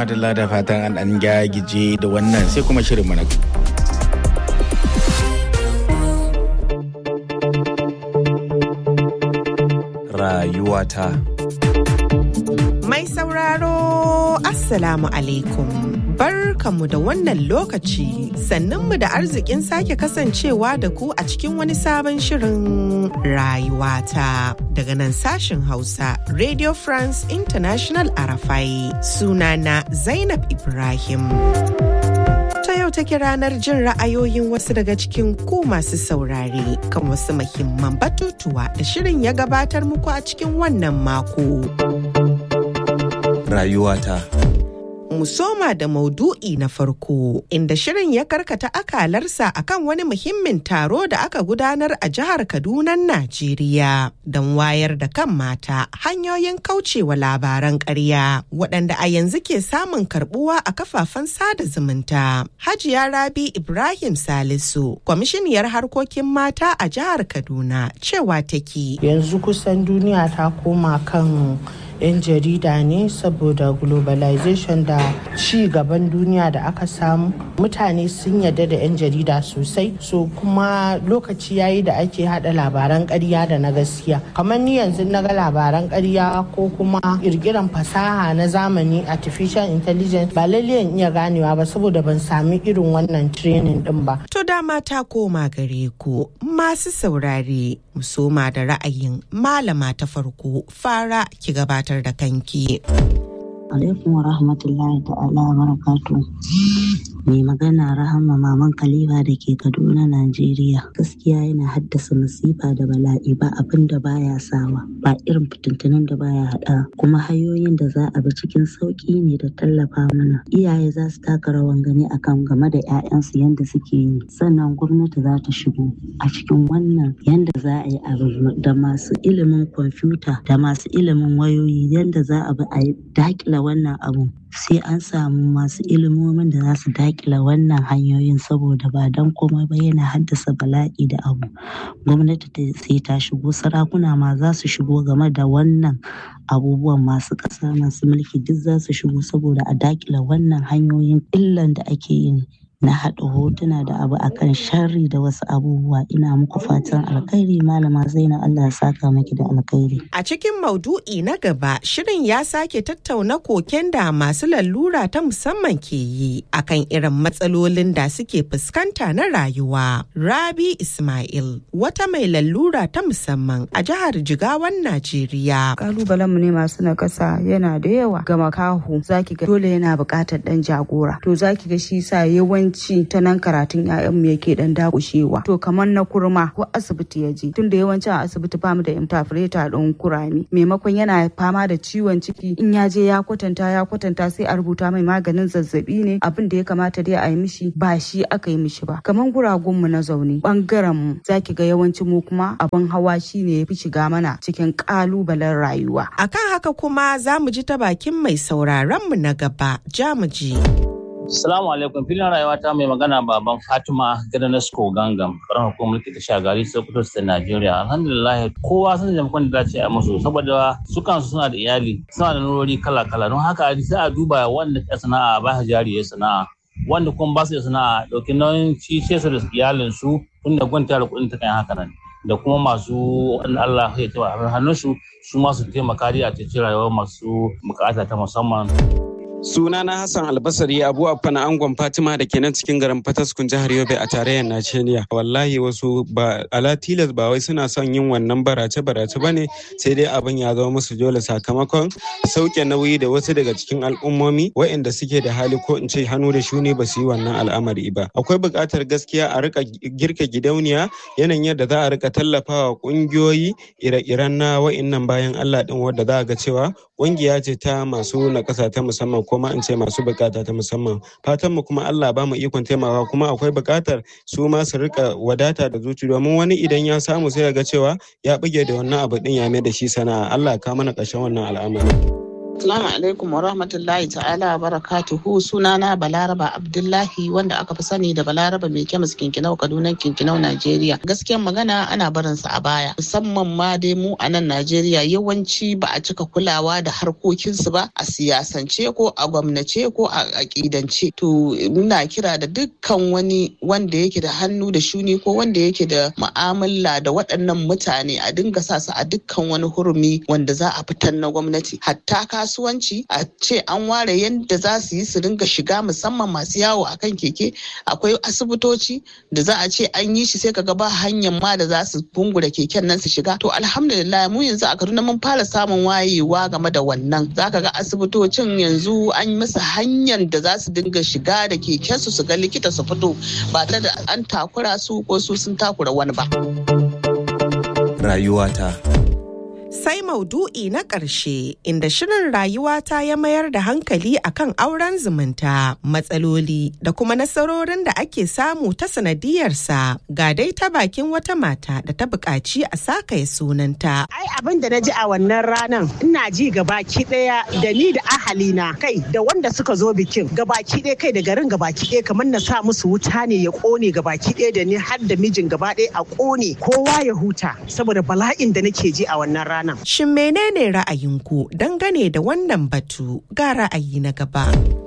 madalla da fatan an an gagije da wannan sai kuma shirin mana. Rayuwata. Mai sauraro Assalamu alaikum. Barkanmu da wannan lokaci sannunmu da arzikin sake kasancewa da ku a cikin wani sabon shirin rayuwata daga nan sashen Hausa Radio France International Arafai sunana Zainab Ibrahim. ta yau take ranar jin ra'ayoyin wasu daga cikin ku masu saurare kan wasu mahimman batutuwa da shirin ya gabatar muku a cikin wannan mako. Rayuwata. mu soma da maudu'i na farko inda shirin ya karkata akalarsa akan wani muhimmin taro da aka gudanar a jihar Kaduna, Najeriya don wayar da kan mata hanyoyin kaucewa labaran ƙarya waɗanda a yanzu ke samun karbuwa a kafafen sada zumunta. Hajiya Rabi Ibrahim Salisu, kwamishiniyar harkokin mata a jihar Kaduna, cewa take. Yanzu kusan duniya ta koma kan 'yan jarida ne saboda globalization da ci gaban duniya da aka samu mutane sun yarda da 'yan jarida sosai so kuma lokaci yayi da ake hada labaran ƙarya da na gaskiya kamar ni yanzu na ga labaran ƙarya ko kuma kirkiran fasaha na zamani artificial intelligence ba lalle in iya ganewa ba saboda ban sami irin wannan training din ba to dama ta koma gare ku masu saurare musoma da ra'ayin malama ta farko fara ki gabatar da kanki. alaikum wa rahmatullahi ta'ala wa barakatu. Mai magana Rahama Maman Khalifa da ke Kaduna, Najeriya. Gaskiya yana haddasa masifa da bala'i ba abin da baya sawa, ba irin fitintunan da baya haɗa. Kuma hanyoyin da za a bi cikin sauƙi ne da tallafa mana. Iyaye za su taka rawan gani akan game da 'ya'yansu yadda suke yi. Sannan gwamnati za ta shigo a cikin wannan yadda za a yi abu da masu ilimin kwamfuta da masu ilimin wayoyi yadda za a bi a daƙila wannan abu sai an samu masu ilimomin da za su dakila wannan hanyoyin saboda ba don komai ba yana haddasa bala'i da abu gwamnati sai ta shigo sarakuna ma za su shigo game da wannan abubuwan masu ƙasa masu mulki duk za su shigo saboda a dakila wannan hanyoyin illan da ake yi na haɗa hotuna da abu akan sharri da wasu abubuwa ina muku fatan alkhairi malama zainab Allah ya saka miki da alkhairi a cikin maudu'i na gaba shirin ya sake tattauna koken da masu lalura ta musamman ke yi akan irin matsalolin da suke fuskanta na rayuwa rabi ismail wata mai lalura ta musamman a jihar jigawan najeriya kalubalen mu ne masu nakasa yana da yawa ga makaho zaki ga dole yana buƙatar dan jagora to zaki ga shi sa yawan yawanci ta nan karatun mu yake dan dakushewa to kamar na kurma ko asibiti ya je tunda yawanci a asibiti ba mu da interpreter ɗin kurami maimakon yana fama da ciwon ciki in ya je ya kwatanta ya kwatanta sai a rubuta mai maganin zazzabi ne abin da ya kamata dai a yi mishi ba shi aka yi mishi ba kamar guragun mu na zaune bangaren mu zaki ga yawanci mu kuma abin hawa shine ya fi shiga mana cikin kalubalen rayuwa akan haka kuma za mu ji ta bakin mai sauraron mu na gaba jamuji. Salamu alaikum filin rayuwa ta mai magana baban Fatima Gadanasko Gangam karan hukumar mulki ta shagari Sokoto State Nigeria. Alhamdulillah kowa sun da makon da dace a musu saboda su kansu suna da iyali suna da nurori kala kala don haka sai a duba wanda ta sana'a ba jari ya sana'a wanda kuma ba su da sana'a dauki nauyin ci su da iyalin su tun da gwanta da kuɗin ta kan haka nan. da kuma masu wanda Allah ya taɓa hannunsu su masu taimaka a cikin rayuwar masu bukata ta musamman. Sunana Hassan Albasari Abu Affana Angon Fatima da ke nan cikin garin Fataskun jihar Yobe a tarayyar Najeriya. Wallahi wasu ba ala tilas ba wai suna son yin wannan barace barace ba ne sai dai abin ya zama musu dole sakamakon sauke nauyi da wasu daga cikin al'ummomi waɗanda suke da hali ko in ce hannu da shuni ba su yi wannan al'amari ba. Akwai buƙatar gaskiya a rika girka gidauniya yanayin yadda za a rika tallafawa ƙungiyoyi ire-iren na wa'innan bayan Allah din wadda za a ga cewa ƙungiya ce ta masu nakasa ta musamman ko ma in ce masu bukata ta musamman fatan mu kuma Allah ba mu ikon taimaka kuma akwai bukatar su ma su rika wadata da zuci domin wani idan ya samu sai ga cewa ya buge da wannan abu din ya mai da shi sana'a Allah ka mana ƙarshen wannan al'amari Assalamu alaikum wa rahmatullahi ta'ala wa barakatuhu sunana Balaraba Abdullahi wanda aka fi sani da Balaraba mai kemis kinkinau Kaduna kinkinau Najeriya. Gaskiyan magana ana barin sa a baya musamman ma dai mu a nan Najeriya yawanci ba a cika kulawa da harkokinsu ba a siyasance ko a gwamnace ko a aƙidance. To muna kira da dukkan wani wanda yake da hannu da shuni ko wanda yake da mu'amala da waɗannan mutane a dinga sa su a dukkan wani hurumi wanda za a fitar na gwamnati hatta kasuwanci a ce an ware yadda za su yi su dinga shiga musamman masu yawo a kan keke akwai asibitoci da za a ce an yi shi sai kaga ba hanyar ma da za su bungura keken nan su shiga to alhamdulillah mu yanzu a kaduna mun fara samun wayewa game da wannan za ka ga asibitocin yanzu an yi masa hanyar da za su dinga shiga da keken su su ga likita su fito ba tare da an takura su ko su sun takura wani ba rayuwata Sai maudu'i na ƙarshe inda shirin rayuwata ya mayar da hankali akan auren zumunta, matsaloli da kuma nasarorin da ake samu ta sanadiyarsa ga dai ta bakin wata mata da ta buƙaci a sakaya sunanta. Ai abin da na ji a wannan ranan ina ji gabaki ɗaya da ni da ahalina kai da wanda suka zo bikin gabaki ɗaya kai da garin gabaki ɗaya kamar na sa musu wuta ne ya ƙone gabaki ɗaya da ni har da mijin gaba ɗaya a ƙone kowa ya huta saboda bala'in da nake ji a wannan ranan. Shin menene ra'ayinku dangane da wannan batu ga ra'ayi na gaba?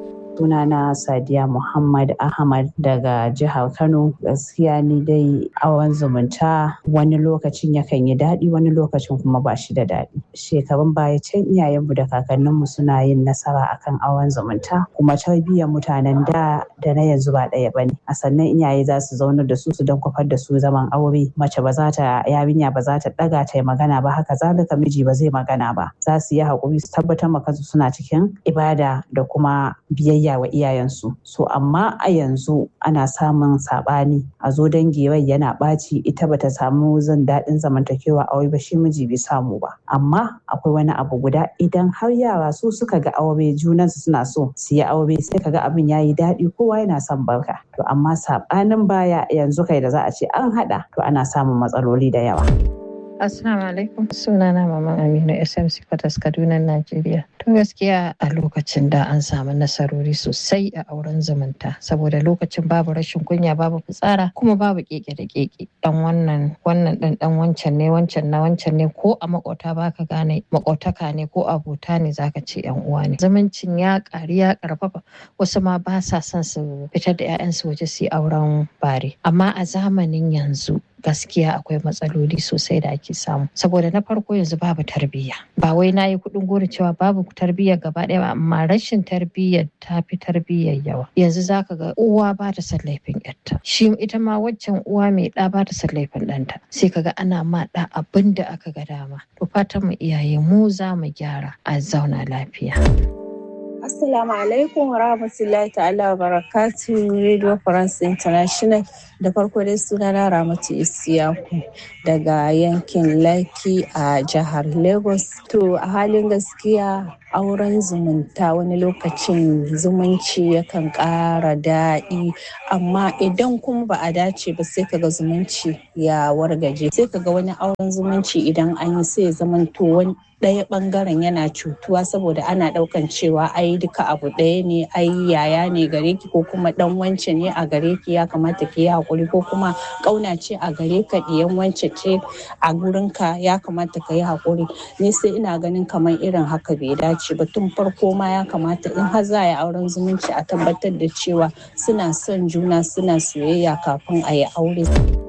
sunana Sadiya Muhammad Ahmad daga jihar Kano gaskiya ni dai awon zumunta wani lokacin yakan yi daɗi wani lokacin kuma ba shi da daɗi shekarun baya can iyayenmu da kakanninmu suna yin nasara akan awon zumunta kuma tarbiyyar mutanen da da na yanzu ba ɗaya bane a sannan iyaye za su zauna da su su don kwafar da su zaman aure mace ba za ta yarinya ba za ta ɗaga ta yi magana ba haka zalika miji ba zai magana ba za su yi haƙuri su tabbatar ma kansu suna cikin ibada da kuma biyayya biyayya wa iyayensu so amma a yanzu ana samun saɓani a zo dangi rai yana ɓaci ita bata samu zan daɗin zamantakewa aure ba shi miji bai samu ba amma akwai wani abu guda idan har yara su suka ga aure junansu suna so su yi aure sai kaga abin yayi daɗi kowa yana son barka to amma saɓanin baya yanzu kai da za a ce an haɗa to ana samun matsaloli da yawa. Assalamu alaikum sunana Maman Aminu SMC Fatas Kaduna Najeriya. To gaskiya a lokacin da an samu nasarori sosai a auren zumunta saboda lokacin babu rashin kunya babu fitsara kuma babu keke da keke dan wannan wannan dan dan wancan ne wancan na wancan ne ko a makota baka gane makotaka ne ko abota ne zaka ce yan uwa ne. Zumuncin ya ƙari ya ƙarfafa wasu ma ba sa son su fitar da 'ya'yansu waje su yi auren bare amma a zamanin yanzu gaskiya akwai matsaloli sosai da ake samu saboda na farko yanzu babu tarbiyya ba wai na yi kuɗin gori cewa babu tarbiyya gaba ɗaya ba amma rashin tarbiyya ta fi tarbiyyar yawa yanzu zaka ga uwa ba ta son laifin yarta shi ita ma waccan uwa mai ɗa ba ta son laifin ɗanta sai kaga ana ma ɗa abin da aka ga dama to fatan mu iyaye mu za mu gyara a zauna lafiya. Assalamu alaikum wa rahmatullahi ta'ala wa barakatu Radio France International da farko dai sunana Ramatu Isiyaku daga yankin Laki a jihar Lagos. To a halin gaskiya auren zumunta wani lokacin zumunci yakan ƙara daɗi amma idan kuma ba a dace ba sai kaga zumunci ya wargaje sai kaga wani auren zumunci idan an yi sai zamanto wani ɗaya ɓangaren yana cutuwa saboda ana ɗaukan cewa ai duka abu ɗaya ne ai yaya ne gare ki ko kuma ɗan wance ne a gare ki ya kamata ki yi haƙuri ko kuma ƙauna ce a gare ka ɗiyan wance ce a gurinka ya kamata ka yi haƙuri ni sai ina ganin kamar irin haka bai dace ba tun farko ma ya kamata in har za a yi auren zumunci a tabbatar da cewa suna son juna suna soyayya kafin a yi aure.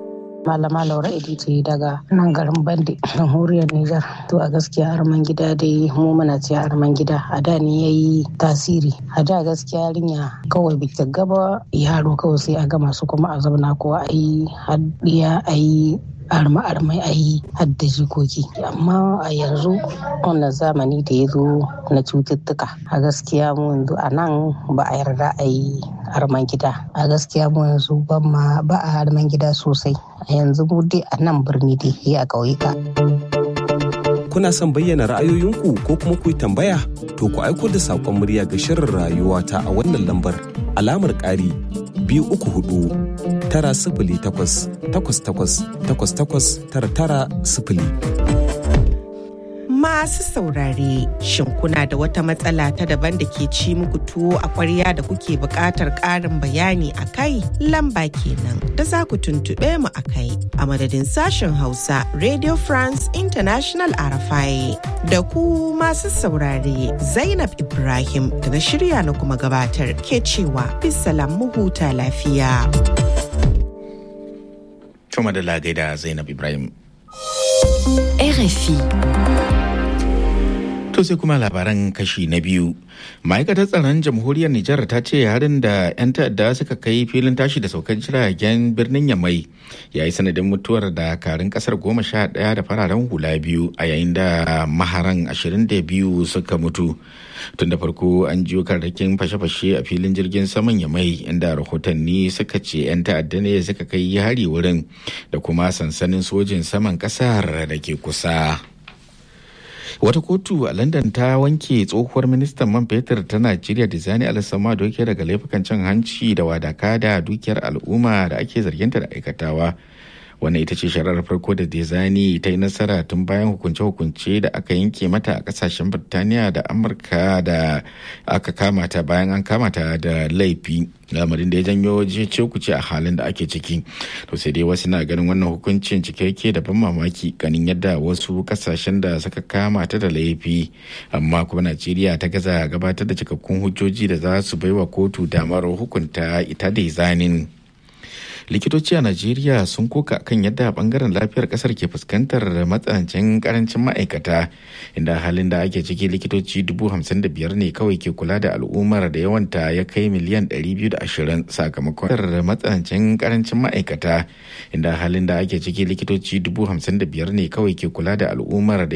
Malama Laura Editi daga nan garin Bandi, jamhuriyar Nijar. To a gaskiya arman gida dai mu muna ce arman gida a da ne ya yi tasiri. A da gaskiya yarinya kawai bita gaba yaro kawai sai a gama su kuma a zauna ko a yi haddiya a yi arma-armai a yi hadda jikoki amma a yanzu wannan zamani da ya zo na cututtuka a gaskiya mu yanzu a nan ba a yarda a yi arman gida a gaskiya mu yanzu ba a arman gida sosai a yanzu mu dai a nan birni dai ya a ƙauyuka. kuna son bayyana ra'ayoyinku ko kuma ku yi tambaya to ku aiko da saƙon murya ga shirin rayuwa ta a wannan lambar alamar ƙari biyu uku hudu tara sifili takwas takwas takwas takwas takwas tara tara sifili. masu saurare, shin kuna da wata matsala ta daban da ke ci muku tuwo a ƙwarya da kuke buƙatar ƙarin bayani a kai? Lamba kenan da za ku tuntuɓe mu a kai. A madadin sashen Hausa, Radio France International Arafai. Da ku masu saurare, Zainab Ibrahim da na shirya na kuma gabatar ke cewa bisalam mu huta lafiya. Cuma da lagai da Zainab Ibrahim. RFI. To sai kuma labaran kashi na biyu. Ma'aikatar tsaron jamhuriyar Nijar ta ce harin da 'yan ta'adda suka kai filin tashi da saukar jiragen birnin Yamai ya yi sanadin mutuwar dakarun kasar goma sha ɗaya da fararen hula biyu a yayin da maharan ashirin da biyu suka mutu. Tun da farko an jiyo karrakin fashe-fashe a filin jirgin saman Yamai inda rahotanni suka ce 'yan ta'adda ne suka kai hari wurin da kuma sansanin sojin saman kasar da ke kusa. wata kotu a london ta wanke tsohuwar ministan man fetur ta najeriya dizani alisama doke daga laifukan cin hanci da wadaka da dukiyar al'umma da ake zarginta da aikatawa wannan ita ce shari'ar farko da dizani ta yi nasara tun bayan hukunce-hukunce da aka yanke mata a kasashen birtaniya da amurka da aka kamata bayan an kamata da laifi lamarin da ya janyo ce kuce a halin da ake ciki to sai dai wasu na ganin wannan hukuncin cikakke da ban mamaki ganin yadda wasu kasashen da suka kama ta da laifi amma kuma najeriya ta gaza gabatar da cikakkun hujjoji da za su baiwa kotu damar hukunta ita da zanin likitoci a najeriya sun koka kan yadda bangaren lafiyar kasar ke fuskantar matsanancin karancin ma'aikata inda halin da ake ciki likitoci dubu hamsin da biyar ne kawai ke kula da al'ummar da yawanta ya kai miliyan ɗari biyu da ashirin sakamakon matsanancin karancin ma'aikata inda halin da ake ciki likitoci dubu hamsin da biyar ne kawai ke kula da al'ummar da